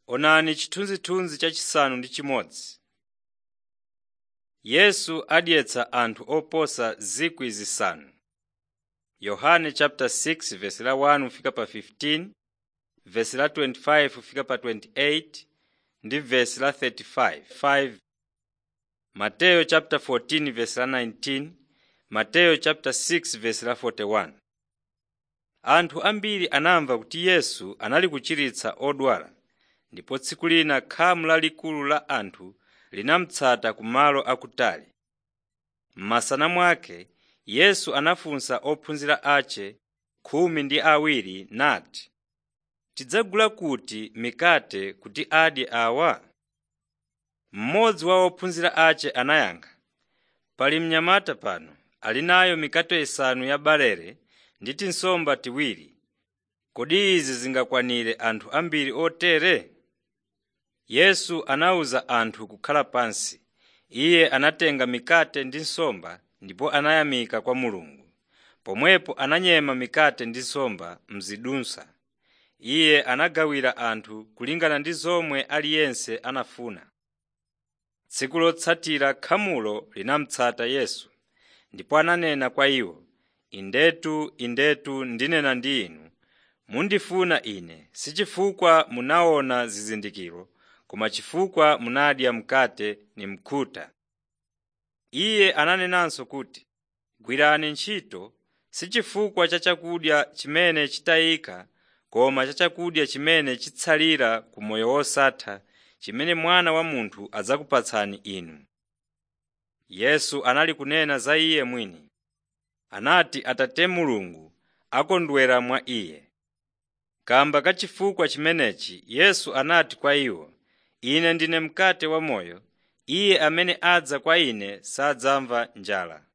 Onani chithunzithunzi chachisanu ndi chimodzi. Yesu adyetsa anthu oposa 5,000 Yohane chapter 6 verse la 1 kufika pa 15, verse la 25 kufika pa 28 ndi verse la 35. 5. Mateyo chapter 14 verse la 19, Mateyo chapter 6 verse la 41. Anthu ambiri anamva kuti Yesu anali kuchiritsa odwala, ndipo tsiku lina khamu lalikulu la anthu linamutsata kumalo akutali. M'masana mwake Yesu anafunsa ophunzira ace khumi ndi awiri nati, “Tidzagula kuti mikate kuti adye awa?” Mmodzi wa ophunzira ace anayankha, “Pali mnyamata pano ali nayo mikate isanu ya barele ndi tinsomba tiwiri. Kodi izi zingakwanire anthu ambiri otere?” Yesu anawuza anthu kukhala pansi. Iye anatenga mikate ndi nsomba ndipo anayamika kwa Mulungu. Pomwepo ananyema mikate ndi nsomba m'zidutswa. Iye anagawira anthu kulingana ndi zomwe aliyense anafuna. Tsiku lotsatira khamulo linamutsata Yesu, ndipo ananena kwa iwo, “Indetu, Indetu ndinena ndi inu, mundifuna Ine si chifukwa munaona zizindikiro, koma chifukwa munadya mkate ndi mkhuta.” Iye ananenanso kuti, “Gwirani ntchito si chifukwa cha chakudya chimene chitayika koma cha chakudya chimene chitsalira ku moyo wosatha chimene Mwana wa Munthu adzakupatsani inu.” Yesu anali kunena za Iye mwini. Anati Atate Mulungu akondwera mwa Iye. Kamba ka chifukwa chimenechi Yesu anati kwa iwo, “Ine ndine mkate wamoyo. Iye amene adza kwa Ine sadzamva njala,